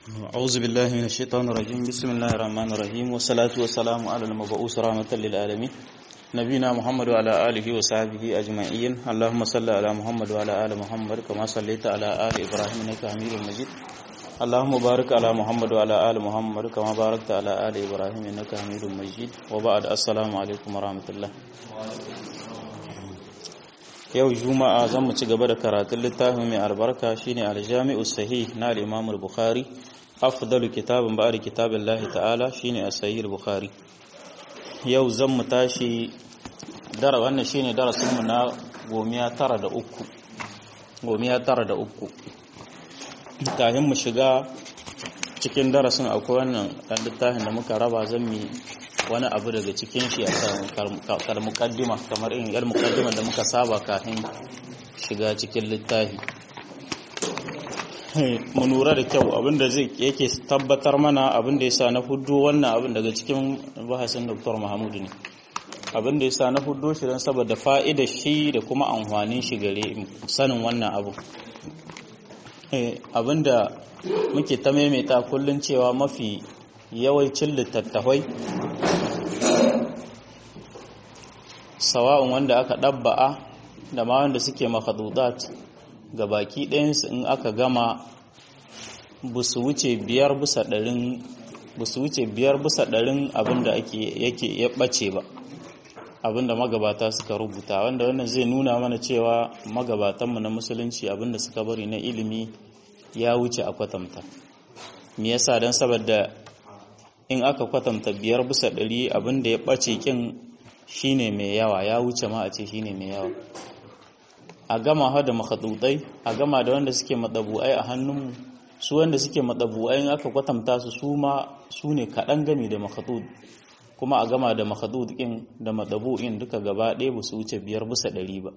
أعوذ بالله من الشيطان الرجيم بسم الله الرحمن الرحيم والصلاة والسلام على المبعوث رحمة للعالمين نبينا محمد وعلى آله وصحبه أجمعين اللهم صل على محمد وعلى آل محمد كما صليت على آل إبراهيم إنك حميد مجيد اللهم بارك على محمد وعلى آل محمد كما باركت على آل إبراهيم إنك حميد مجيد وبعد السلام عليكم ورحمة الله yau juma'a zan mu ci gaba da karatun littafin mai albarka shine aljami'u sahih na al-imam al-bukhari afdalu kitabin ba'da kitabillahi ta'ala shine as-sahih al-bukhari yau zan mu tashi dara wannan shine darasin mu na gomiya tara da uku gomiya tara da uku kafin mu shiga cikin darasin akwai wannan dan littafin da muka raba zan mi wani abu daga cikin shi a kalmukaddima kamar irin yar mukaddima da muka saba kafin shiga cikin littafi mu lura da kyau abinda zai yake tabbatar mana abinda yasa na fuddo wannan abin daga cikin bahasin Dr. Mahmud ne abinda yasa na fuddo shi don saboda fa'idar shi da kuma amfanin shi gare sanin wannan abu abinda muke ta maimaita kullun cewa mafi yawancin littattafai sawa'un wanda aka ɗabba'a da ma wanda suke makhadudat ga baki ɗayansu in aka gama busu wuce biyar bisa ɗarin busu wuce biyar bisa ɗarin abinda ake yake ya ɓace ba abinda magabata suka rubuta wanda wannan zai nuna mana cewa magabatanmu na musulunci abinda suka bari na ilimi ya wuce a kwatanta me yasa don saboda in aka kwatanta biyar bisa ɗari abinda ya ɓace kin shine mai yawa ya wuce ma a ce shine mai yawa a gama ha da makhadutai a gama da wanda suke madabu'ai a hannunmu su wanda suke madabu'ai in aka kwatanta su su ma su ne kaɗan gami da makhadud kuma a gama da makhadud ɗin da madabu'in duka gaba ɗaya ba su wuce biyar bisa ɗari ba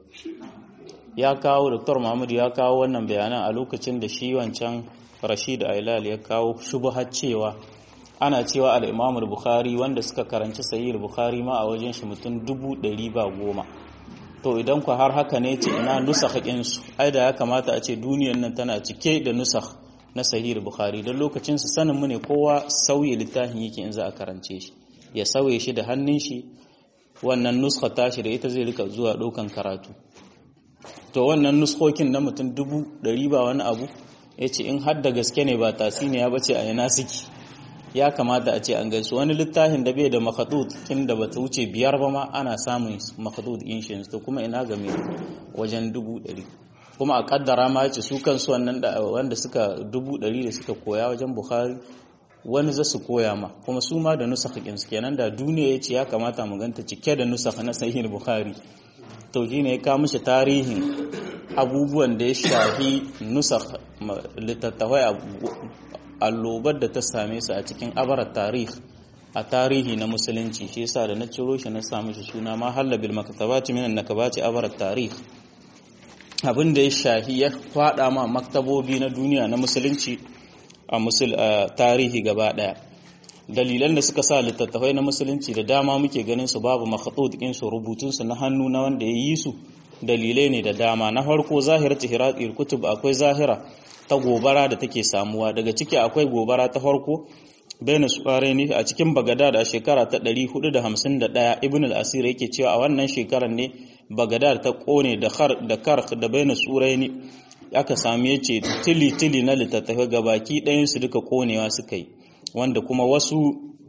ya kawo dr mahmud ya kawo wannan bayanan a lokacin da shi wancan rashid ailal ya kawo shubuhar cewa ana cewa al'imamul bukhari wanda suka karanci sayi bukhari ma a wajen shi mutum dubu ɗari ba goma to idan ku har haka ne ce ina nusa haƙinsu ai da ya kamata a ce duniyan nan tana cike da nusa na sahih bukhari don lokacin su sanin mu ne kowa sauye littafin yake in za a karance shi ya sauye shi da hannun shi wannan nuska tashi da ita zai rika zuwa ɗaukan karatu to wannan nuskokin na mutum dubu ɗari ba wani abu ya ce in har da gaske ne ba tasiniya ba ce a yana suke ya kamata a ce an gaisu wani littafin da bai da makadud kin da bata wuce biyar ba ma ana samun makadud inshins to kuma ina game wajen dubu ɗari kuma a kaddara ma ce su kansu wannan da wanda suka dubu ɗari da suka koya wajen bukhari wani za su koya ma kuma su ma da nusakh su kenan da duniya ya ce ya kamata mu ganta cike da nusakh na sahih bukhari to shine ya kawo mishi tarihin abubuwan da ya shafi nusakh littattafai allobar da ta same su a cikin abarar tarih a tarihi na musulunci shi yasa da na ciro shi na samu shi suna ma halla bil maktabati minan nakabati abarar tarih abin da ya shahi ya fada ma maktabobi na duniya na musulunci a musul tarihi gaba daya dalilan da suka sa littattafai na musulunci da dama muke ganin su babu makhatut din su rubutun su na hannu na wanda ya yi su dalilai ne da dama na farko zahiratu hiratul kutub akwai zahira ta gobara da take samuwa daga ciki akwai gobara ta farko bayan suware ne a cikin bagadad a shekara ta 451 ibn al-asir yake cewa a wannan shekarar ne bagadad ta kone da khar da kark da bayan surai ne aka sami yace tili tili na littattafai gabaki ɗayan su duka konewa suka yi wanda kuma wasu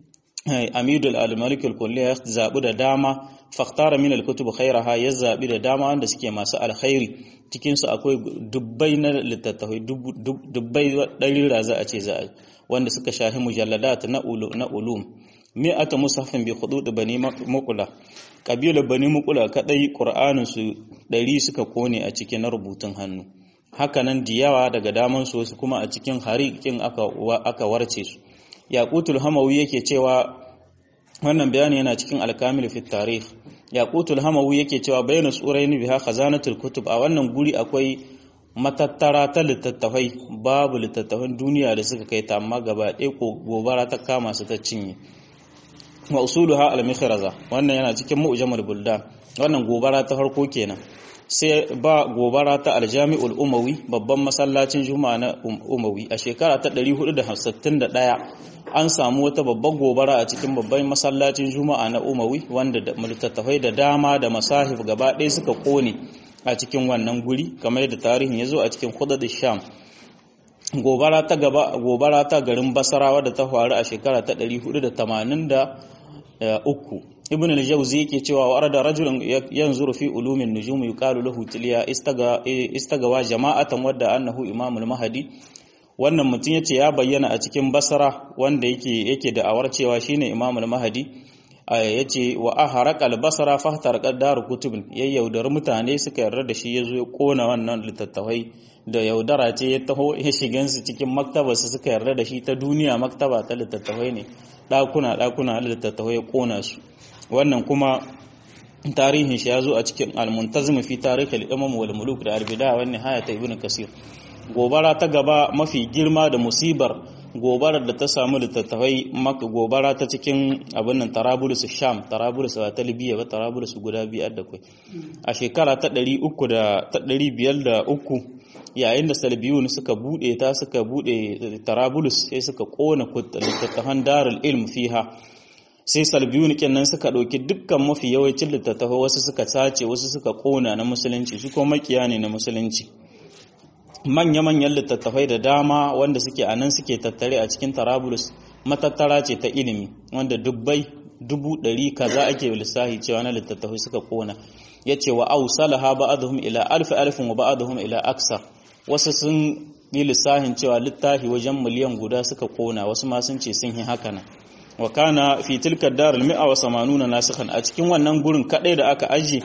amidul al-malik al-kulli ya zabi da dama fakhtara min al-kutub khairaha ya zabi da dama wanda suke masu alkhairi cikin su akwai dubbai na littattafai dubbai ɗari raza a ce za a wanda suka shahi mujalladat na na ulum mi'ata musafin bi hudud bani muqula kabilar bani muqula kadai qur'anin su ɗari suka kone a cikin rubutun hannu hakanan diyawa daga daman su wasu kuma a cikin harikin aka aka warce su yaqutul hamawi yake cewa wannan bayani yana cikin alkamil fi tarikh yaqutul hamawi yake cewa bayna suraini biha khazanatul kutub a wannan guri akwai matattara ta littattafai babu littattafan duniya da suka kai ta amma gaba ɗaya ko gobara ta kama su ta cinye wa usuluha al-mikhraza wannan yana cikin mu'jamul buldan wannan gobara ta farko kenan sai ba gobara ta aljami'ul umawi babban masallacin juma'a na umawi a shekara ta 461 an samu wata babbar gobara a cikin babban masallacin juma'a na umawi wanda da littattafai da dama da masahif gaba ɗaya suka kone a cikin wannan guri kamar yadda tarihin ya zo a cikin hudud sham gobara ta gaba gobara ta garin basarawa da ta faru a shekara ta 483 ibn al-jawzi yake cewa wa arada rajulun yanzuru fi ulumin nujum yuqalu lahu tiliya istaga istagawa jama'atan wadda annahu imamul mahdi wannan mutum yace ya bayyana a cikin basra wanda yake yake da awar cewa shine imamul mahdi yace wa aharaq al-basra fahtarqa daru kutubin yayyaudar mutane suka yarda da shi yazo ya kona wannan littattafai da yaudara ce ya taho ya shigan su cikin maktaba su suka yarda da shi ta duniya maktaba ta littattafai ne dakuna dakuna littattafai ya kona su wannan kuma tarihin shi ya zo a cikin al-muntazim fi tarikh al-imam wal muluk da al-bidaya wa nihaya ta ibn kasir gobara ta gaba mafi girma da musibar gobarar da ta samu littattafai maka gobara ta cikin abin nan tarabulus sham tarabulus ba ta libya ba tarabulus guda biyar da kai a shekara ta 300 da ta 503 yayin da salbiyun suka bude ta suka bude tarabulus sai suka kona littattafan darul ilm fiha sai salbiyun kenan suka ɗauki dukkan mafi yawancin littattafai wasu suka sace wasu suka ƙona na musulunci su kuma makiya ne na musulunci manya-manyan littattafai da dama wanda suke a nan suke tattare a cikin tarabulus matattara ce ta ilimi wanda dubbai dubu ɗari kaza ake lissahi cewa na littattafai suka ƙona ya ce wa au salaha ba'aduhum ila alfi alfin wa ba'aduhum ila aksar wasu sun yi lissahin cewa littafi wajen miliyan guda suka ƙona wasu ma sun ce sun yi haka nan wa kana fi tilka darul mi'a wa samanuna nasikhan a cikin wannan gurin kadai da aka aje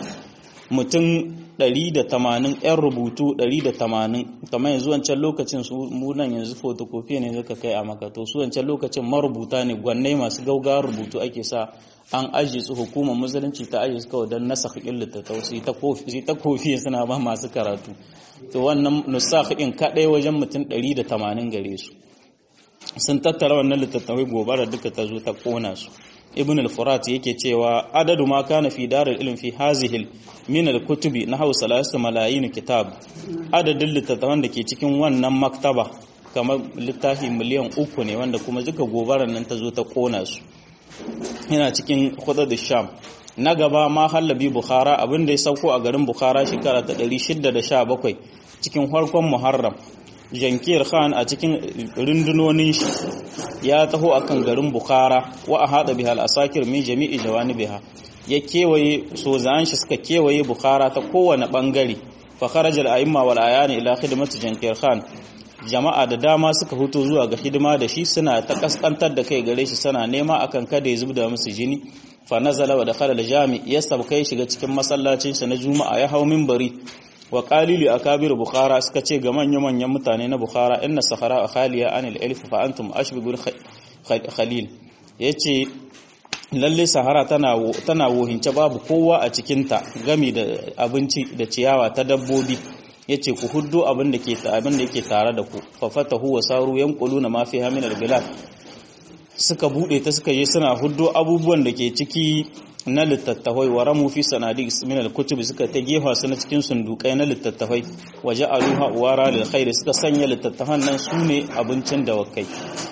mutum 180 yan rubutu 180 kamar yanzu wancan lokacin su mu nan yanzu photocopy ne zaka kai a makato su wancan lokacin marubuta ne gwannai masu gaugawar rubutu ake sa an aje su hukumar musulunci ta aje su kawai don nasakh illata tausi ta kofi ta kofi suna ba masu karatu to wannan nusakh din kadai wajen mutum 180 gare su sun tattara wannan littattafai gobara duka ta zo ta kona su ibn al-furat yake cewa adadu ma kana fi darul ilm fi hazihi min al-kutubi na hausa salasu malayin kitab adadin littattafan da ke cikin wannan maktaba kamar littafi miliyan uku ne wanda kuma duka gobarar nan ta zo ta kona su yana cikin hudud sham na gaba ma hallabi bukhara abinda ya sauko a garin bukhara shekara ta 617 cikin farkon muharram jankiyar khan a cikin rundunonin shi ya taho akan garin bukhara wa a haɗa bihal asakir min jami'i jawanibiha ya kewaye sozan shi suka kewaye bukhara ta kowane bangare fa kharaja al-a'imma wal ayani ila khidmati jankiyar khan jama'a da dama suka fito zuwa ga hidima da shi suna ta kaskantar da kai gare shi suna nema akan kada ya zubda musu jini fa nazala wa dakhala al-jami ya sabkai shiga cikin masallacin sa na juma'a ya hau minbari wa qalilu akabir bukhara suka ce ga manyan manyan mutane na bukhara inna sahara khaliya anil alf fa antum ashbigul khalil yace lalle sahara tana tana wohince babu kowa a cikin ta gami da abinci da ciyawa ta dabbobi yace ku huddo abin da ke abin da yake tare da ku fa fatahu wa saru yanquluna ma fiha min albilad suka bude ta suka yi suna huddo abubuwan da ke ciki na littattafai wa ramu fi sanadi min al-kutub suka ta gefa su na cikin sundukai na littattafai waje aluha wara lil khair suka sanya littattafan nan sune abincin dawakai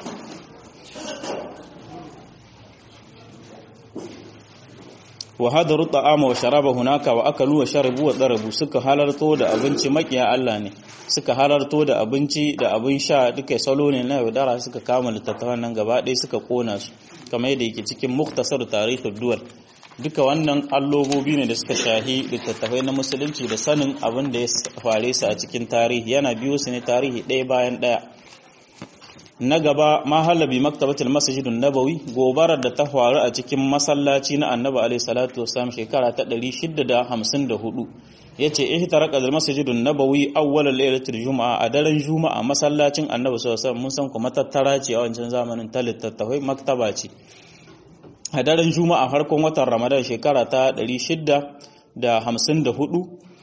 wa hadaru ta'ama wa sharaba hunaka wa akalu wa sharabu wa darabu suka halarto da abinci makiya Allah ne suka halarto da abinci da abin sha duka salo ne na yaudara suka kama littattafan nan gaba ɗaya suka kona su kamar yadda yake cikin muktasar tarihin duwal duka wannan allobobi ne da suka shahi littattafai na musulunci da sanin abin da ya fare su a cikin tarihi yana biyo su ne tarihi ɗaya bayan ɗaya na gaba mahalabi maktabatul masjidun nabawi gobarar da ta faru a cikin masallaci na annabi alaihi salatu wasallam shekara ta 654 yace ihtaraka al masjidun nabawi awwalal lailatul juma'a a daren juma'a masallacin annabi sallallahu alaihi wasallam mun san kuma tattara ce a wancan zamanin ta littattafai maktaba ce a daren juma'a farkon watan ramadan shekara ta 654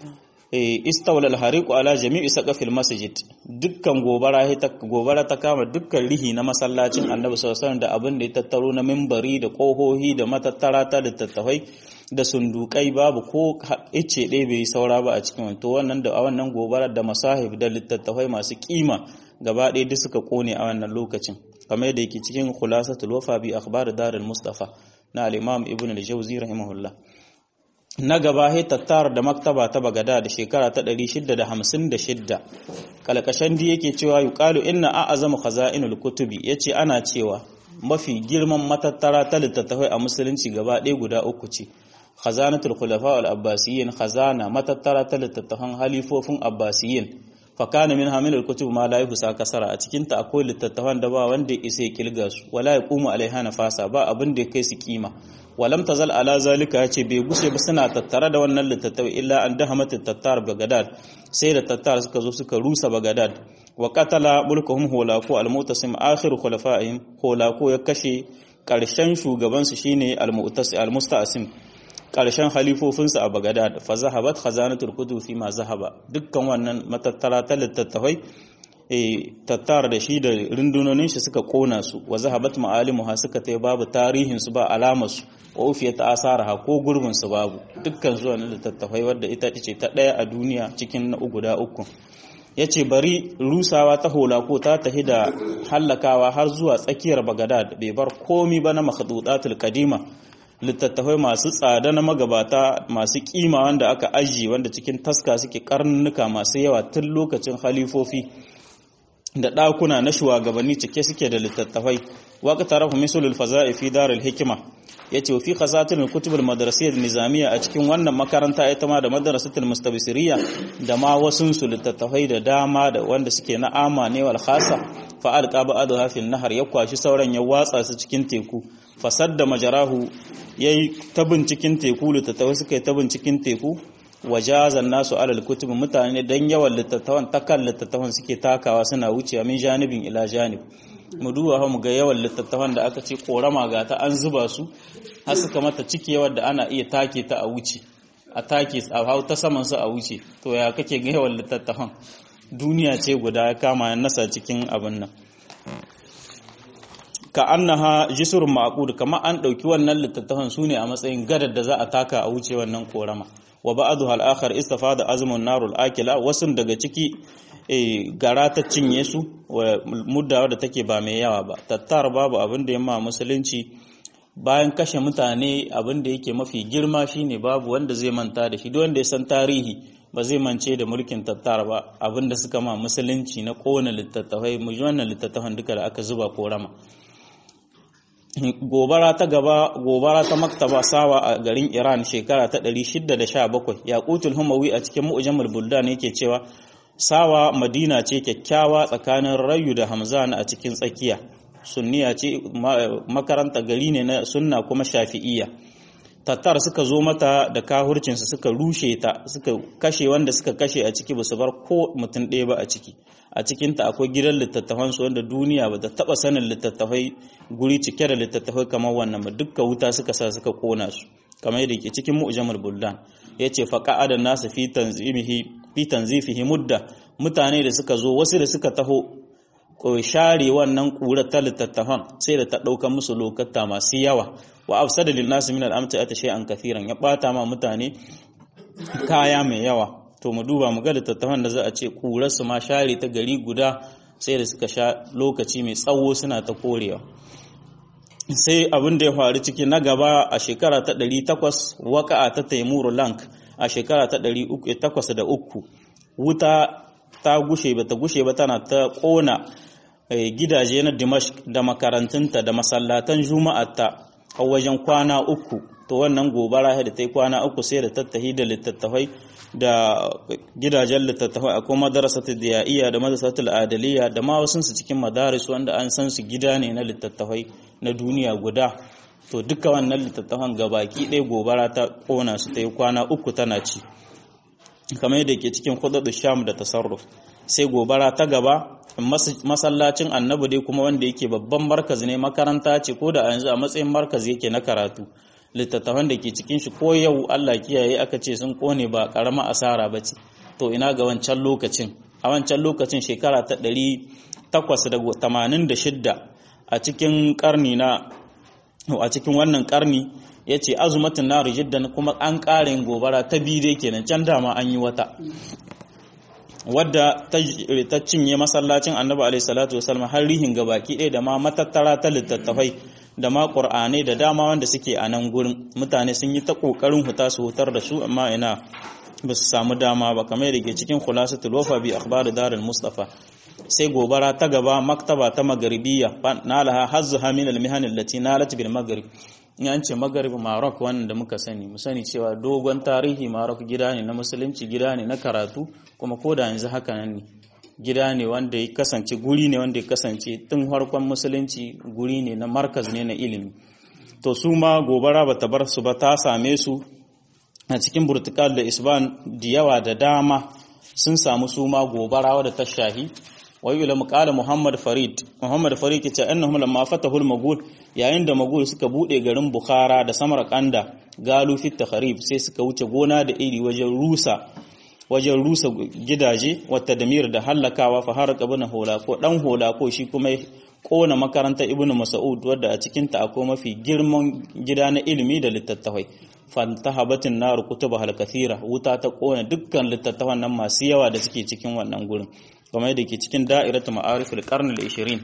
istawlal hariqu ala jami'i saqafil masjid dukkan gobara ta gobara ta kama dukkan rihi na masallacin Annabi sallallahu alaihi da abin da ya tattaro na minbari da kohohi da matattara ta littattafai da sundukai babu ko ice ɗaya bai saura ba a cikin to wannan da a wannan gobarar da masahib da littattafai masu kima gaba ɗaya duk suka kone a wannan lokacin kamar yadda yake cikin khulasatul wafa bi akhbar darul mustafa na al-imam ibn al-jawzi rahimahullah na gaba he tattar da maktaba ta bagada da shekara ta 656 kalkashan di yake cewa yuqalu inna a'azamu khaza'inul kutubi yace ana cewa mafi girman matattara ta littattafai a musulunci gaba ɗaya guda uku ce khazanatul khulafa al abbasiyyin khazana matattara ta littattafan halifofin abbasiyyin fa kana min hamilul kutub ma la yuhsa kasara a cikin ta akwai littattafan da ba wanda isa ya kilga su wala yaqumu alaiha nafasa ba abin da kai su kima walam tazal ala zalika yace bai gushe ba suna tattare da wannan littattafai illa an dahamat tattar bagadad sai da tattar suka zo suka rusa bagadad wa qatala mulkuhum hulako al-mutasim akhir khulafa'ihim hulako ya kashe karshen shugaban su shine al-mu'tasim al-musta'sim karshen halifofinsu a bagadad fa zahabat khazanatul kutub fi ma zahaba dukkan wannan matattara ta littattafai tattar da shi da rundunonin shi suka kona su wa zahabat ma'alimuha suka tai babu tarihin su ba alamar su wa ufiyat asaraha ko gurbin su babu dukkan zuwa na littattafai wadda ita ce ta daya a duniya cikin na guda uku yace bari rusawa ta hola ko ta tahi da hallakawa har zuwa tsakiyar bagadad bai bar komi ba na makhdudatul kadima littattafai masu tsada na magabata masu kima wanda aka ajiye wanda cikin taska suke karnuka masu yawa tun lokacin halifofi da ɗakuna na shugabanni cike suke da littattafai waka tarafa misalul faza'i fi darul hikima yace fi khasatul kutubul madrasiyyah nizamiyya a cikin wannan makaranta ita ma da madrasatul mustabsiriyya da ma wasun su littattafai da dama da wanda suke na ama ne wal khasa fa alqa ba'd hafin nahar ya kwashi sauran ya watsa su cikin teku fasadda majarahu yayi tabin cikin teku littattafai suka yi tabin cikin teku wajazan nasu alal kutub mutane dan yawan littattafan takan littattafan suke takawa suna wucewa min janibin ila janib mu duba mu ga yawan littattafan da aka ce korama ga ta an zuba su har suka mata ciki yawan da ana iya take ta a wuce a take a hau ta saman su a wuce to ya kake ga yawan littattafan duniya ce guda ya kama nasa cikin abin nan ka annaha jisrun ma'qud kama an dauki wannan littattafan sune a matsayin gadar da za a taka a wuce wannan korama wa ba'dha al-akhar istafada azmun narul akila wasun daga ciki gara ta cinye su muddawa da take ba mai yawa ba tattar babu abin da yamma musulunci bayan kashe mutane abin da yake mafi girma shine babu wanda zai manta da shi duk wanda ya san tarihi ba zai mance da mulkin tattar ba abin da suka ma musulunci na kowane littattafai mu wannan littattafan duka da aka zuba ko rama gobara ta gaba gobara ta maktaba sawa a garin Iran shekara ta 617 yaqutul humawi a cikin mu'jamul buldan yake cewa sawa madina ce kyakkyawa tsakanin rayu da hamzan a cikin tsakiya sunniya ce makaranta gari ne na sunna kuma shafi'iyya tattar suka zo mata da kahurcinsu suka rushe ta suka kashe wanda suka kashe a ciki ba su bar ko mutum ɗaya ba a ciki a cikinta akwai gidan littattafan su wanda duniya ba ta taɓa sanin littattafai guri cike da littattafai kamar wannan ba dukka wuta suka sa suka kona su kamar yadda ke cikin mu'jamul buldan yace fa qa'ada nasu fi tanzimihi fi tanzifihi mudda mutane da suka zo wasu da suka taho ko share wannan kura ta littattafan sai da ta ɗauka musu lokata masu yawa wa afsada lil nas min al amta'ati shay'an kathiran ya bata ma mutane kaya mai yawa to mu duba mu ga littattafan da za a ce kurar su ma share ta gari guda sai da suka sha lokaci mai tsawo suna ta korewa sai abin da ya faru ciki na gaba a shekara ta 800 waka'a ta taimuru lank a shekara ta 303 wuta ta gushe ba ta gushe ba tana ta kona gidaje na Dimashq da makarantunta da masallatan juma'arta a wajen kwana uku to wannan gobara da ta yi kwana uku sai da tattahi da littattafai da gidajen littattafai akwai madarasatu diyaiya da madarasatu adaliya da ma wasu su cikin madaris wanda an san su gida ne na littattafai na duniya guda to duka wannan littattafan gabaki ɗaya gobara ta kona su ta yi kwana uku tana ci kamar yadda ke cikin khudadu sham da tasarruf sai gobara ta gaba masallacin annabi dai kuma wanda yake babban markazi ne makaranta ce ko da a yanzu a matsayin markazi yake na karatu littattafan da ke cikin shi ko yau Allah kiyaye aka ce sun kone ba karama asara ba ce to ina ga wancan lokacin a wancan lokacin shekara ta 886 a cikin karni na a cikin wannan karni ya ce azumatin naru jiddan kuma an ƙara yin gobara ta biyu dai kenan can dama an yi wata wadda ta cinye masallacin annabi alaihi salatu wasallam har rihin gabaki ɗaya da ma matattara ta littattafai da ma ƙur'anai da dama wanda suke a nan gurin mutane sun yi ta ƙoƙarin huta su hutar da su amma ina ba su samu dama ba kamar da ke cikin khulasatul wafa bi akhbar darul mustafa sai gobara ta gaba maktaba ta magaribiya nalaha hazzuha min al-mihan allati nalat bil maghrib in an ce maghrib Maroc wannan da muka sani mu sani cewa dogon tarihi Maroc gida ne na musulunci gida ne na karatu kuma ko da yanzu haka nan ne gida ne wanda ya kasance guri ne wanda ya kasance tun harkon musulunci guri ne na markaz ne na ilimi to su ma gobara bata bar su ba ta same su a cikin burtukal da isban da yawa da dama sun samu su ma gobara wadda ta shahi wai ila muqala muhammad farid muhammad farid ke ce annahum lamma fatahul magul yayin da magul suka bude garin bukhara da samarkanda galu fit takharib sai suka wuce gona da iri wajen rusa wajen rusa gidaje wata damir da hallakawa fa haraka ibn holako dan holako shi kuma kona makaranta ibn mas'ud wadda a cikin ta akwai mafi girman gida na ilimi da littattafai fantahabatin nar kutuba hal kathira wuta ta kona dukkan littattafan nan masu yawa da suke cikin wannan gurin kamar yadda ke cikin da'iratu ma'arif al-qarn al-20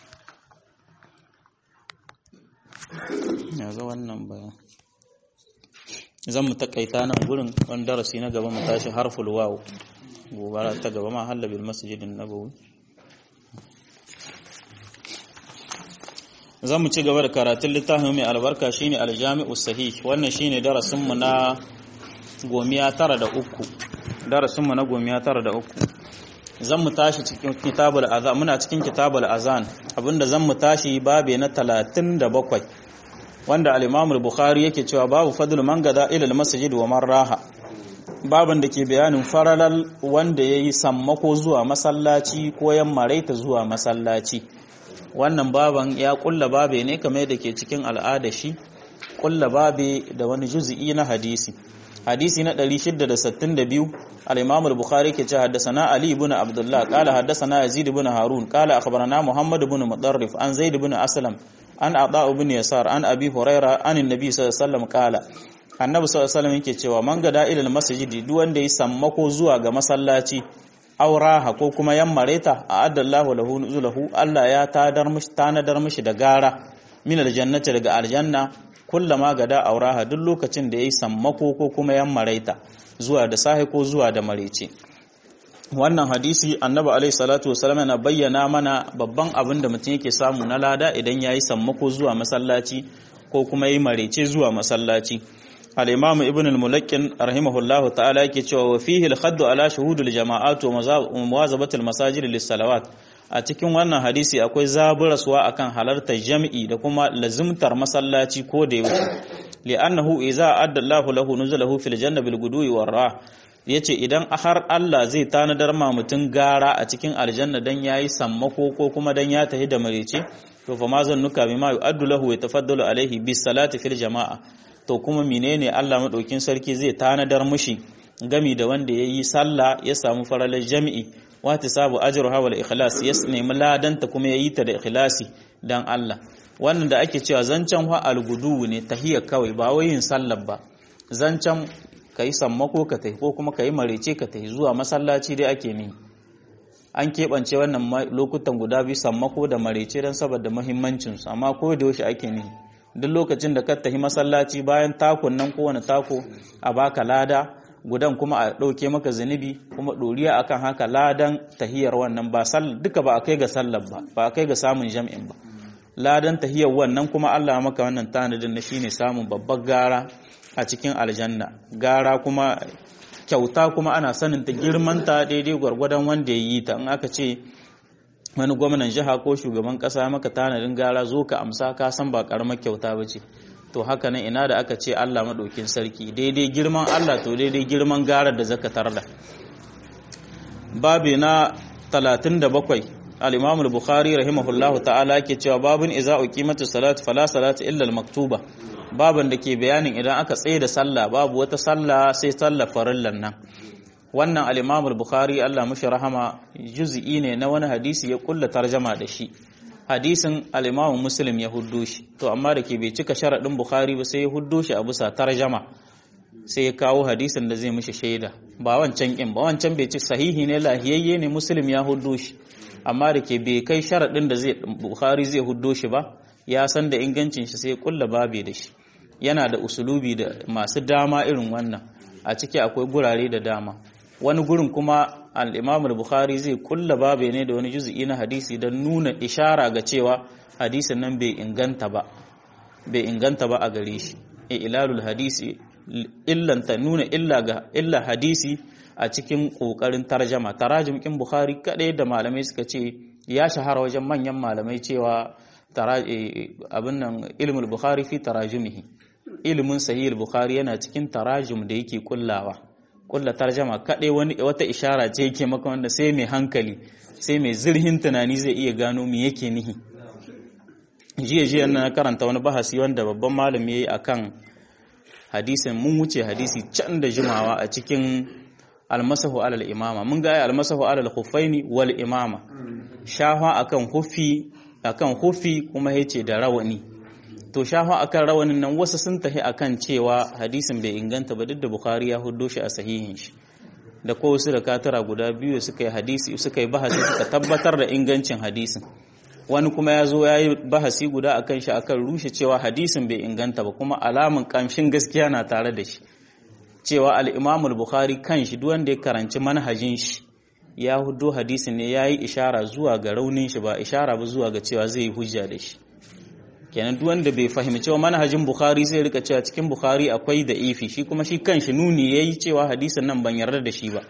ya ga wannan bayan zan mu takaita nan gurin wani darasi na gaba mu tashi harful waw gobara ta gaba ma halla bil masjidin nabawi zan mu ci gaba da karatun littafin mai albarka shine aljami'u sahih wannan shine darasin mu na gomiya tara da uku darasin mu na gomiya tara da uku zan mu tashi cikin kitabul azan muna cikin kitabul azan abinda zan mu tashi babe na 37 wanda al-Imam al-Bukhari yake cewa babu fadl man gada ila al-masjid wa man raha baban da ke bayanin faralal wanda yayi sammako zuwa masallaci ko yammaraita zuwa masallaci wannan baban ya kulla babe ne kamar da ke cikin al'ada shi kulla babe da wani juz'i na hadisi hadisi na 662 al-Imam al-Bukhari ke cewa haddathana Ali ibn Abdullah qala haddathana Yazid ibn Harun qala akhbarana Muhammad ibn Mudarrif an Zaid ibn Aslam an Ata ibn Yasar an Abi Huraira an Annabi sallallahu alaihi wasallam qala Annabi sallallahu alaihi wasallam yake cewa man gada ila al-masjid duk wanda ya sammako zuwa ga masallaci auraha ko kuma yammareta a addallahu lahu nuzulahu Allah ya tadar mishi tanadar mishi da gara min aljannati daga aljanna kullama gada auraha duk lokacin da yayi sammako ko kuma yammareta zuwa da sahi ko zuwa da marece wannan hadisi annabi alaihi salatu wasallam yana bayyana mana babban abin da mutum yake samu na lada idan yayi sammako zuwa masallaci ko kuma yayi marece zuwa masallaci al-imam ibn al-mulakkin rahimahullahu ta'ala yake cewa wa fihi al-khadd ala shuhudul jama'at wa muwazabatul masajid lis-salawat a cikin wannan hadisi akwai zaburaswa akan halartar jami'i da kuma lazimtar masallaci ko da yaushe li'annahu idza adda Allahu lahu nuzulahu fil janna bil gudui war ra yace idan har Allah zai tanadar ma mutun gara a cikin aljanna dan yayi sammako ko kuma dan ya tahi da marece to fa ma zannuka bima yu'addu lahu wa tafaddalu alaihi bis salati fil jama'a to kuma menene Allah madaukin sarki zai tanadar mushi gami da wanda yayi sallah ya samu faralar jami'i wata sabu ajruha wal ikhlas ya nemi ladanta kuma yayi ta da ikhlasi dan Allah wannan da ake cewa zancan wa algudu ne tahiyya kawai ba wai yin sallar ba zancan kai sammako ka tafi ko kuma kai marece ka tafi zuwa masallaci dai ake ni an keɓance wannan lokutan guda biyu sammako da marece don saboda muhimmancin su amma ko da yaushe ake ni duk lokacin da ka tafi masallaci bayan takon nan kowane tako a baka lada gudan kuma a ɗauke maka zunubi kuma ɗoriya akan haka ladan tahiyar wannan ba duka ba a kai ga sallar ba ba a kai ga samun jam'in ba ladan tahiyar wannan kuma Allah maka wannan tanadin na shine samun babbar gara a cikin aljanna gara kuma kyauta kuma ana sanin ta girmanta daidai gwargwadon wanda ya yi ta in aka ce wani gwamnan jiha ko shugaban kasa maka tanadin gara zo ka amsa ka san ba karamar kyauta ba ce to haka nan ina da aka ce Allah maɗaukin sarki daidai girman Allah to daidai girman garar da zaka tarda babi na 37 al-Imam al-Bukhari rahimahullahu ta'ala yake cewa babun idza uqimatu salatu fala salatu illa al-maktuba baban da ke bayanin idan aka tsaye da sallah babu wata sallah sai sallah farillan nan wannan al-Imam al-Bukhari Allah mushi rahama juz'i ne na wani hadisi ya kulla tarjama da shi hadisin al-Imam Muslim ya huddo shi to amma da ke bai cika sharadin Bukhari ba sai ya huddo shi a bisa tarjama sai ya kawo hadisin da zai mishi shaida ba wancan kin ba wancan bai ci sahihi ne lahiyayye ne Muslim ya huddo shi amma da ke bai kai sharadin da zai Bukhari zai huddo shi ba ya san da ingancin shi sai ya kulla babe da shi yana da usulubi da masu dama irin wannan a ciki akwai gurare da dama wani gurin kuma al-Imam al-Bukhari zai kulla babe ne da wani juz'i na hadisi don nuna ishara ga cewa hadisin nan bai inganta ba bai inganta ba a gare shi ilalul hadisi illanta nuna illa ga illa hadisi a cikin kokarin tarjama tarajim kin Bukhari kadai da malamai suka ce ya shahara wajen manyan malamai cewa abin nan ilmul Bukhari fi tarajumihi ilimin sahih bukhari yana cikin tarajum da yake kullawa kulla tarjama kadai wani wata ishara ce yake maka wanda sai mai hankali sai mai zirhin tunani zai iya gano me yake nihi jiya jiya na karanta wani bahasi wanda babban malami yayi akan hadisin mun wuce hadisi can da jimawa a cikin almasahu alal imama mun ga almasahu alal khuffaini wal imama shafa akan hufi akan hufi kuma yace da rawani to shafa akan rawanin nan wasu sun tahi akan cewa hadisin bai inganta ba duk da bukhari ya huddo shi a sahihin shi da ko wasu da katara guda biyu suka yi hadisi suka yi bahasi suka tabbatar da ingancin hadisin wani kuma ya zo ya yi bahasi guda akan shi akan rushe cewa hadisin bai inganta ba kuma alamun kamshin gaskiya na tare da shi cewa al-imamul bukhari kan shi duk wanda ya karanci manhajin shi ya huddo hadisin ne ya yi ishara zuwa ga raunin shi ba ishara ba zuwa ga cewa zai yi hujja da shi kenan duk wanda bai fahimci wa manhajin bukhari sai rika cewa cikin bukhari akwai da ifi shi kuma shi kanshi nuni yayi cewa hadisin nan ban yarda da shi ba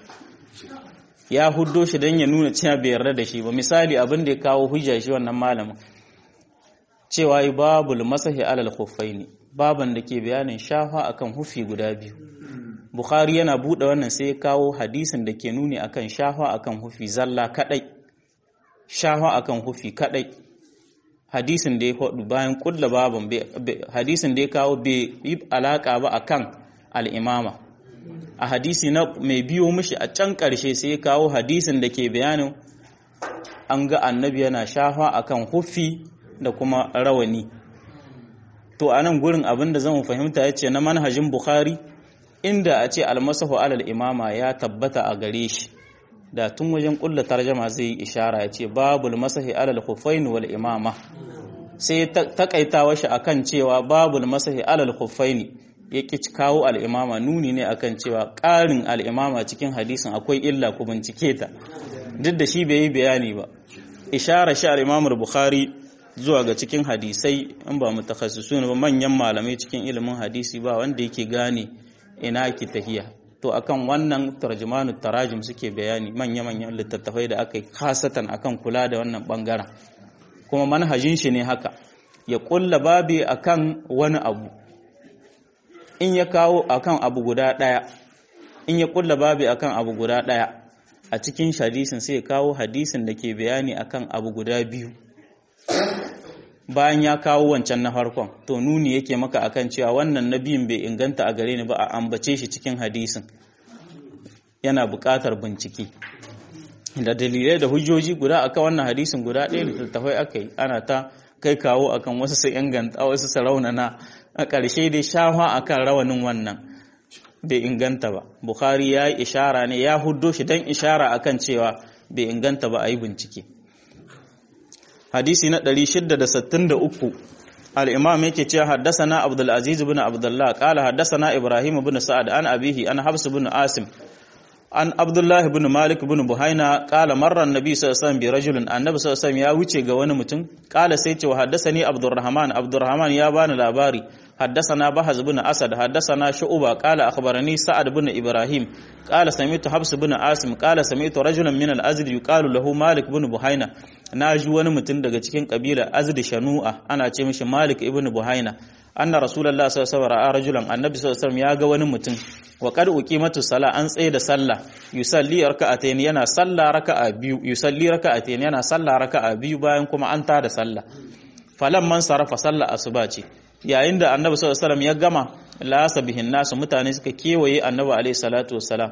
ya huddo shi dan ya nuna cewa bai yarda da shi ba misali abin da ya kawo hujja shi wannan malamin cewa yi babul masahi alal khuffaini baban da ke bayanin shafa akan hufi guda biyu bukhari yana bude wannan sai ya kawo hadisin da ke nuni akan shafa akan hufi zalla kadai shafa akan hufi kadai hadisin da ya faɗu bayan kulla baban hadisin da ya kawo bai yi alaƙa ba akan al'imama a hadisi na mai biyo mishi a can ƙarshe sai ya kawo hadisin da ke bayanin an ga annabi yana shafa akan huffi da kuma rawani to a nan gurin abin da zan fahimta ya ce na manhajin bukhari inda a ce almasahu alal imama ya tabbata a gare shi da tun wajen kulla tarjama zai yi ishara ya ce babul masahi alal khuffain wal imama sai takaitawa shi akan cewa babul masahi alal khuffain ya ki kawo al imama nuni ne akan cewa ƙarin al imama cikin hadisin akwai illa ku bincike ta duk da shi bai yi bayani ba ishara shi al imam bukhari zuwa ga cikin hadisai in ba mutakhassisun ba manyan malamai cikin ilimin hadisi ba wanda yake gane ina ki tahiya to akan wannan tarjumanu tarajim suke bayani manya-manyan littattafai da aka yi kasatan akan kula da wannan bangaren kuma manhajin shi ne haka ya kulla babi akan wani abu in ya kawo akan abu guda daya in ya kulla babi akan abu guda daya a cikin hadisin sai ya kawo hadisin da ke bayani akan abu guda biyu bayan ya kawo wancan na farkon to nuni yake maka akan cewa wannan nabiyin bai inganta a gare ni ba a ambace shi cikin hadisin yana buƙatar bincike da dalilai da hujjoji guda akan wannan hadisin guda ɗaya littattafai aka yi ana ta kai kawo akan wasu su inganta wasu su raunana a ƙarshe dai shafa akan rawanin wannan bai inganta ba bukhari ya yi ishara ne ya huddo shi don ishara akan cewa bai inganta ba a yi bincike hadisi na 663 al-imam yake cewa haddathana abdul aziz ibn abdullah qala haddathana ibrahim ibn sa'ad an abihi an habs ibn asim an abdullah ibn malik ibn buhaina qala marra an-nabi sallallahu alaihi wasallam bi rajulin annabi sallallahu alaihi wasallam ya wuce ga wani mutum qala sai ce wa haddathani abdurrahman abdurrahman ya bani labari حدثنا بهز بن أسد حدثنا شعبة قال أخبرني سعد بن إبراهيم قال سمعت حبس بن عاصم قال سمعت رجلا من الأزد يقال له مالك بن بحينة ناجي wani mutum daga cikin kabila Azd Shanu'a ana ce mishi Malik ibn Buhaina anna Rasulullah sallallahu alaihi wasallam ra'a rajulan annabi sallallahu alaihi wasallam ya ga wani mutum wa qad uqimatu sala an tsaye da sallah yusalli raka'atayn yana sallah raka'a biyu yusalli raka'atayn yana sallah raka'a biyu bayan kuma an tada sallah falamman sarafa sallah asuba ce yayin da annabi sallallahu alaihi wasallam ya gama lasa bihin nasu mutane suka kewaye annabi alaihi salatu wassalam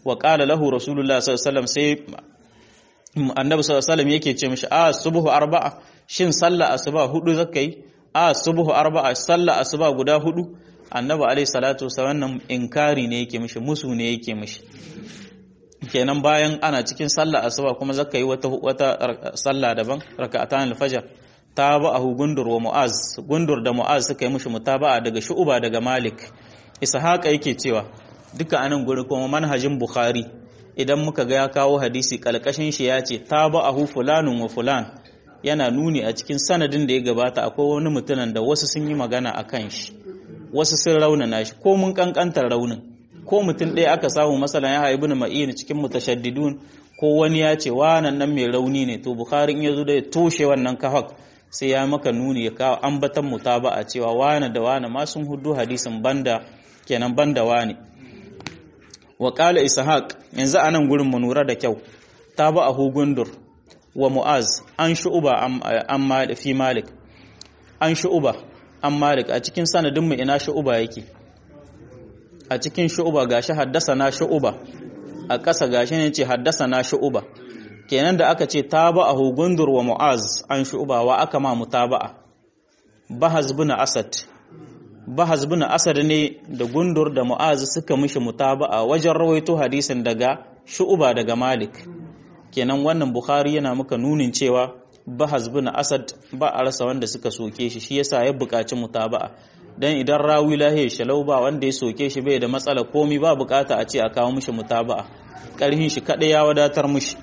wa qala lahu rasulullah sallallahu alaihi wasallam sai annabi sallallahu alaihi wasallam yake ce mishi a subhu arba'a shin sallah asuba hudu zakai a subhu arba'a sallah asuba guda hudu annabi alaihi salatu wasallam wannan inkari ne yake mishi musu ne yake mishi kenan bayan ana cikin sallah asuba kuma zaka yi wata wata sallah daban raka'atan al-fajr tabahu gundur wa mu'az gundur da mu'az suka yi mishi mutaba'a daga shu'ba daga malik ishaqa yake cewa duka anan guri kuma manhajin bukhari idan muka ga ya kawo hadisi kalkashin shi ya ce tabahu fulanun wa fulan yana nuni a cikin sanadin da ya gabata akwai wani mutumin da wasu sun yi magana akan shi wasu sun raunana shi ko mun kankantar raunin ko mutum ɗaya aka samu masalan ya haibu na ma'ini cikin mutashaddidun ko wani ya ce wannan nan mai rauni ne to bukhari in ya zo da ya toshe wannan kafak sai ya maka nuni ya kawo ambatan mutaba a cewa wane da wane ma sun hudu hadisin banda kenan banda wane wa qala ishaq yanzu anan gurin mu nura da kyau taba a hugundur wa mu'az an shu'uba an fi malik an shu'uba an malik a cikin sanadin mu ina shu'uba yake a cikin shu'uba gashi haddasa na shu'uba a ƙasa gashi ne ce haddasa na shu'uba kenan da aka ce taba'ahu gundur wa mu'az an shu'uba wa aka ma mutaba'a bahaz bin asad bahaz bin asad ne da gundur da mu'az suka mishi mutaba'a wajen rawaito hadisin daga shu'uba daga malik kenan wannan bukhari yana muka nunin cewa bahaz bin asad ba a rasa wanda suka soke shi shi yasa ya buƙaci mutaba'a dan idan rawi lahi shalau ba wanda ya soke shi bai da matsala komi ba bukata a ce a kawo mishi mutaba'a karhin shi kada ya wadatar mishi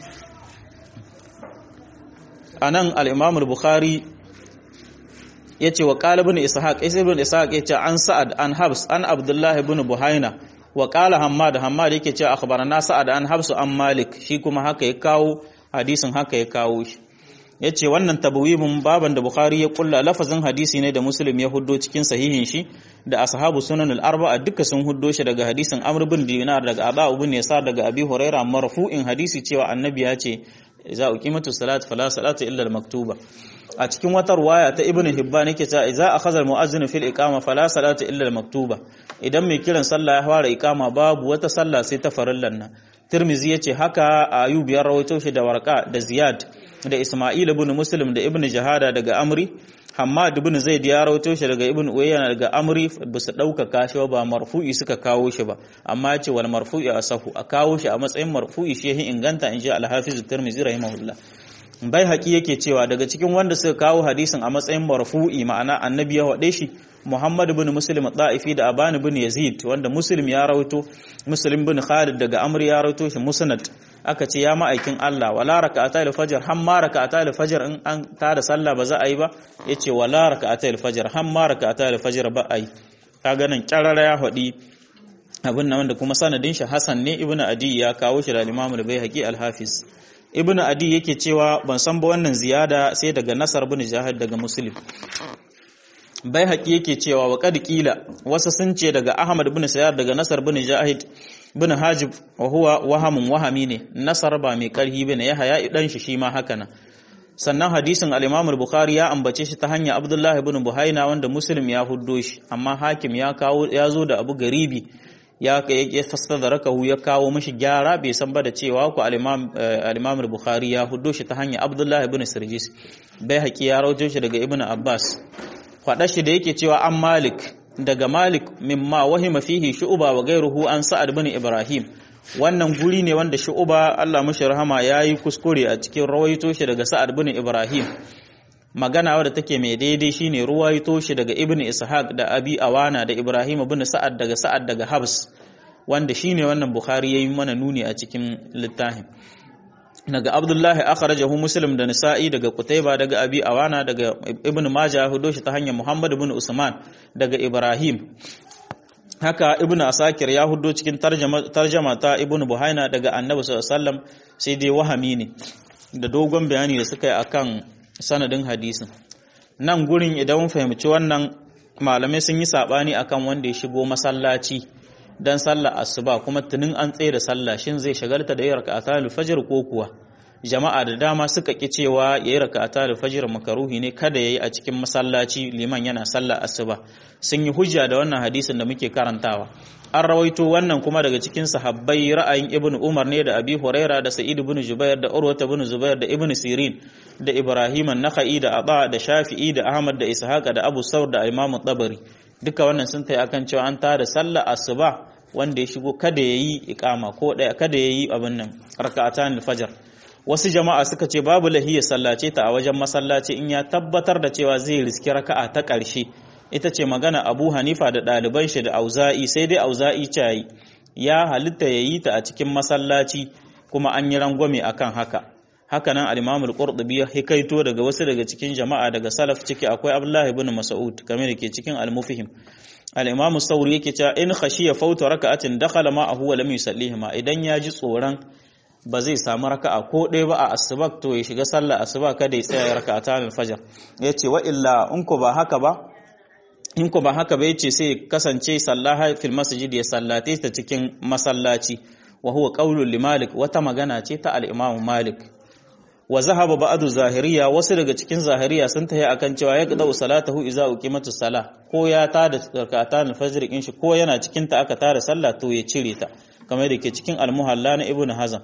anan al-imam al-bukhari yace wa qala ibn ishaq isa ibn ishaq yace an sa'ad an habs an abdullah ibn buhaina wa qala hammad hammad yake cewa akhbarana sa'ad an habs an malik shi kuma haka ya kawo hadisin haka ya kawo shi ya ce wannan tabawibin baban da bukhari ya kulla lafazin hadisi ne da muslim ya huddo cikin sahihin shi da ashabu sunan al-arba'a duka sun huddo shi daga hadisin amr bin dinar daga aba ibn yasar daga abi huraira marfu'in hadisi cewa annabi ya ce za uqimatu salat fala salata illa al-maktuba a cikin wata ruwaya ta ibn hibban yake cewa idza akhadha al-mu'azzin fil iqama fala salata illa al-maktuba idan mai kiran sallah ya fara iqama babu wata sallah sai ta farillan nan tirmizi yace haka ayub ya rawaito shi da warqa da ziyad da Ismail ibn Muslim da Ibn Jahada daga Amri Hammad ibn Zaid ya rawaito shi daga Ibn Uyayna daga Amri ba su ɗaukaka shi ba marfu'i suka kawo shi ba amma ya ce wal marfu'i asahu a kawo shi a matsayin marfu'i shi yahin inganta in ji al-Hafiz Tirmidhi rahimahullah bai haƙi yake cewa daga cikin wanda suka kawo hadisin a matsayin marfu'i ma'ana annabi ya waɗe shi Muhammad ibn Muslim Ta'ifi da Aban ibn Yazid wanda Muslim ya rawaito Muslim ibn Khalid daga Amr ya rawaito shi Musnad aka ce ya ma'aikin Allah wala raka'ata al-fajr har ma raka'ata al-fajr in an tada sallah ba za a yi ba yace wala raka'ata al-fajr har ma raka'ata al-fajr ba a yi kaga nan kyarara ya faɗi abin nan wanda kuma sanadin shi Hassan ne Ibn Adi ya kawo shi da Imam al-Baihaqi al-Hafiz Ibn Adi yake cewa ban san ba wannan ziyada sai daga Nasar bin Jahid daga Muslim bai haƙi yake cewa wa kad kila wasu sun ce daga Ahmad bin Sayyar daga Nasar bin Jahid bin Hajib wa huwa wahamun wahami ne Nasar ba mai karhi bane ya haya dan shi shi ma haka nan sannan hadisin al-Imam al-Bukhari ya ambace shi ta hanya Abdullah ibn Buhaina wanda Muslim ya huddo shi amma Hakim ya kawo ya zo da Abu Garibi ya ya fastadrakahu ya kawo mishi gyara bai san ba da cewa ku al-Imam al-Imam al-Bukhari ya huddo shi ta hanya Abdullah ibn Sirjis bai haƙi ya rawaito shi daga Ibn Abbas faɗa shi da yake cewa an malik daga malik mimma wahima fihi shu'uba wa gairuhu an sa'ad bin ibrahim wannan guri ne wanda shu'uba Allah mashi rahama yayi kuskure a cikin rawaito shi daga sa'ad bin ibrahim magana wadda take mai daidai shine ruwaito shi daga ibn ishaq da abi awana da ibrahim bin sa'ad daga sa'ad daga habs wanda shine wannan bukhari yayi mana nuni a cikin littafin daga abdullahi akhrajahu muslim da nisa'i daga qutayba daga abi awana daga ibnu majah hudo shi ta hanyar muhammad ibn usman daga ibrahim haka ibnu asakir ya hudo cikin tarjama ta ibnu buhaina daga annabi sallallahu alaihi wasallam sai dai wahami ne da dogon bayani da suka yi akan sanadin hadisin nan gurin idan mun fahimci wannan malamai sun yi sabani akan wanda ya shigo masallaci dan sallar asuba kuma tunin an tsaye da sallah shin zai shagalta da yin raka'atul fajr ko kuwa jama'a da dama suka ki cewa yayi raka'ata da fajr makaruhi ne kada yayi a cikin masallaci liman yana sallar asuba sun yi hujja da wannan hadisin da muke karantawa an rawaito wannan kuma daga cikin sahabbai ra'ayin ibnu umar ne da abi huraira da sa'id ibn jubair da urwa ibn zubair da ibn sirin da ibrahim an-nakhai da aba da shafi'i da ahmad da ishaqa da abu saur da imam tabari duka wannan sun tayi akan cewa an tada sallar asuba wanda ya shigo kada yayi iqama ko daya kada yayi abin nan raka'atan al-fajr wasu jama'a suka ce babu lahiya sallace ta a wajen masallaci in ya tabbatar da cewa zai riski raka'a ta ƙarshe ita ce magana abu hanifa da ɗaliban shi da auza'i sai dai auza'i cayi ya halitta ya yi ta a cikin masallaci kuma an yi rangwame akan haka haka nan al-imamul qurtubi ya hikaito daga wasu daga cikin jama'a daga salaf ciki akwai abdullahi ibn mas'ud kamar da ke cikin al-mufhim al-imamu sauri yake cewa in khashiya fauta raka'atin dakhala ma'ahu wa lam yusallihima idan ya ji tsoron ba zai samu raka'a ko ɗaya ba a asuba to ya shiga sallah asuba kada ya tsaya raka'ata al-fajr yace wa illa in ko ba haka ba in ko ba haka ba yace sai kasance sallaha fil masjid ya sallate ta cikin masallaci wa huwa qaulul li malik wata magana ce ta al-imam malik wa zahaba ba'du zahiriya wasu daga cikin zahiriya sun tayi akan cewa ya qada salatahu idza uqimatu sala ko ya tada rak'atan al-fajr in shi ko yana cikin ta aka tada sallah to ya cire ta kamar da ke cikin al-muhalla na ibnu hazm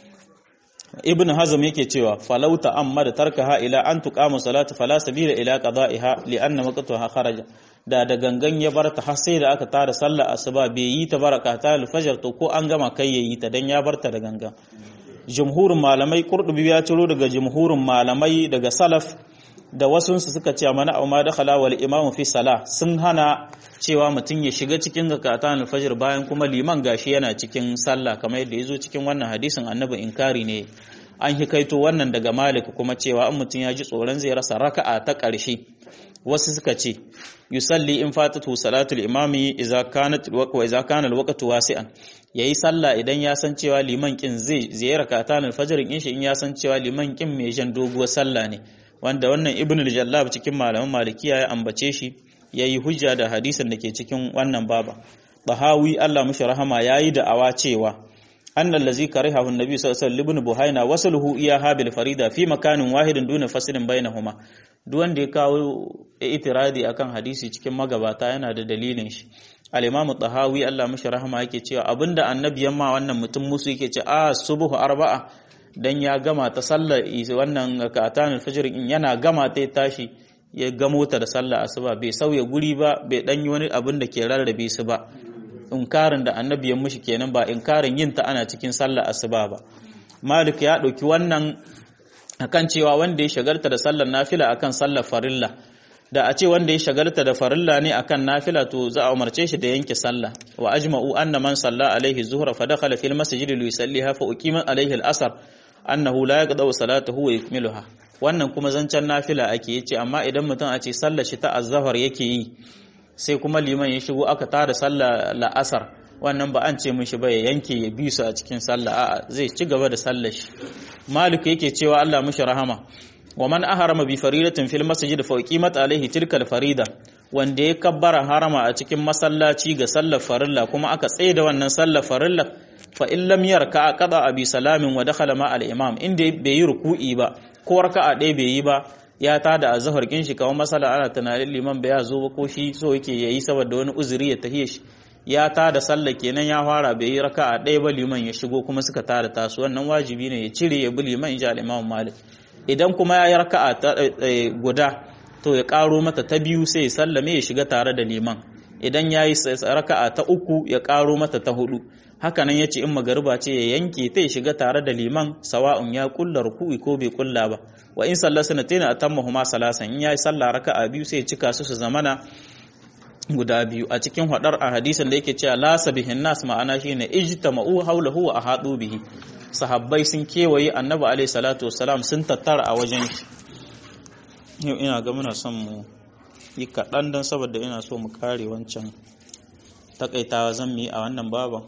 ibn hazm yake cewa falauta amma da tarkaha ila an tuqama salatu fala sabila ila qada'iha li anna waqtaha kharaja da da gangan ya bar ta har sai da aka tada sallar asuba bai yi ta baraka ta al-fajr to ko an gama kai yayi ta dan ya bar ta da gangan jumhurin malamai qurtubi ya ciro daga jumhurin malamai daga salaf da wasunsu suka ce mana amma dakhala wal imamu fi salah sun hana cewa mutum ya shiga cikin zakatan al-fajr bayan kuma liman gashi yana cikin sallah kamar yadda yazo cikin wannan hadisin annabi inkari ne an hikaito wannan daga malik kuma cewa an mutum ya ji tsoron zai rasa raka'a ta ƙarshe wasu suka ce yusalli in fatatu salatul imami idza kanat wa idza kana al-waqtu wasi'an yayi sallah idan ya san cewa liman kin zai zai rakatan al-fajr in shi in ya san cewa liman kin mai jan doguwar sallah ne wanda wannan ibn al-jallab cikin malaman malikiya ya ambace shi yayi hujja da hadisin da ke cikin wannan baba bahawi Allah mushi rahama yayi da awa cewa annal ladzi karihahu an-nabi sallallahu alaihi wasallam buhaina wasaluhu iya habil farida fi makanin wahidin duna fasilin bainahuma duk wanda ya kawo itiradi akan hadisi cikin magabata yana da dalilin shi al-imam tahawi Allah mushi rahama yake cewa abinda annabi yamma wannan mutum musu yake ce a subhu arba'a dan ya gama ta sallar wannan rakatan al-fajr in yana gama ta tashi ya gamo ta da sallar asuba bai sauya guri ba bai dan yi wani abin da ke rarrabe su ba inkarin da annabi ya mushi kenan ba inkarin yin ta ana cikin sallar asuba ba malik ya dauki wannan akan cewa wanda ya shagalta da sallar nafila akan sallar farilla da a ce wanda ya shagalta da farilla ne akan nafila to za a umarce shi da yanke sallah wa ajma'u anna man salla alaihi zuhra fa dakhala fil masjid li yusalliha fa uqima alaihi al-asr annahu la yaqda'u salatahu wa yukmiluha wannan kuma zancen nafila ake yace amma idan mutum a ce sallar shi ta azzahar yake yi sai kuma liman ya shigo aka tada sallar la'asar wannan ba an ce mishi ba ya yanke ya bi su a cikin sallah a'a zai ci gaba da sallar shi malik yake cewa Allah mishi rahama wa man aharama bi faridatin fil masjid fa uqimat alaihi tilka al farida wanda ya kabbara harama a cikin masallaci ga sallar farilla kuma aka tsaye da wannan sallar farilla fa in lam yarka qada abi salamin wa dakhala ma al imam inda bai yi ruku'i ba ko raka'a ɗaya bai yi ba ya tada azhar kin shi kawai masala ana tunanin liman bai zo ba ko shi so yake yayi saboda wani uzuri ya tahiye shi ya tada sallah kenan ya fara bai yi raka'a ɗaya ba liman ya shigo kuma suka tada tasu wannan wajibi ne ya cire ya bi liman inji al imam malik idan kuma ya yi raka'a guda to ya karo mata ta biyu sai ya sallame ya shiga tare da liman idan ya yi raka'a ta uku ya karo mata ta hudu hakanan ya ce in magariba ce ya yanke ta ya shiga tare da liman sawa'un ya kulla ruku'i ko bai kulla ba wa in sallar sanatina atammahuma salasan in ya yi sallah raka'a biyu sai ya cika su su zamana guda biyu a cikin hadar a hadisin da yake cewa la sabihin nas ma'ana shine ijtama'u hawlahu wa ahadu bihi sahabbai sun kewaye annabi alaihi salatu wassalam sun tattara a wajen shi yau ina ga muna son mu yi kaɗan don saboda ina so mu kare wancan takaitawa zan yi a wannan baban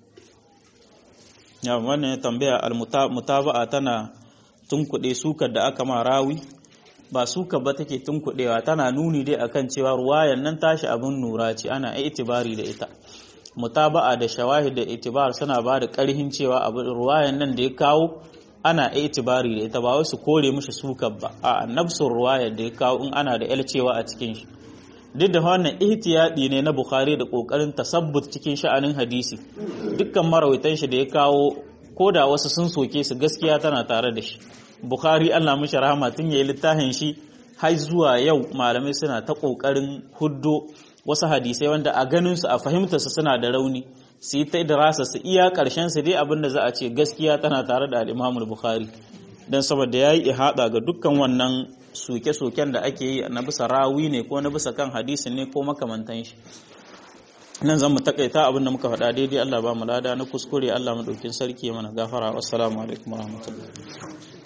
ya wannan ya tambaya almutaba'a tana tunkuɗe sukar da aka ma rawi ba suka ba take tunkuɗewa tana nuni dai akan cewa ruwayan nan tashi abin nura ce ana itibari da ita mutaba'a da shawahid da itibar suna ba da ƙarhin cewa abin ruwayan nan da ya kawo ana itibari da ita ba wai su kore mishi sukar ba a nafsun ruwaya da ya kawo in ana da cewa a cikin shi duk da wannan ihtiyadi ne na bukhari da kokarin tasabbut cikin sha'anin hadisi dukkan marawaitan shi da ya kawo ko da wasu sun soke su gaskiya tana tare da shi bukhari Allah mishi rahama tun yayi littafin shi har zuwa yau malamai suna ta kokarin huddo wasu hadisai wanda a ganin su a fahimtar su suna da rauni su yi ta idrasa su iya karshen su dai abinda za a ce gaskiya tana tare da al-Imam bukhari dan saboda yayi ihada ga dukkan wannan soke-soken da ake yi na bisa rawi ne ko na bisa kan hadisin ne ko makamantan shi nan zan mu takaita abin da muka faɗa daidai Allah ba mu lada na kuskure Allah mu ɗaukin sarki mana gafara wassalamu alaikum warahmatullahi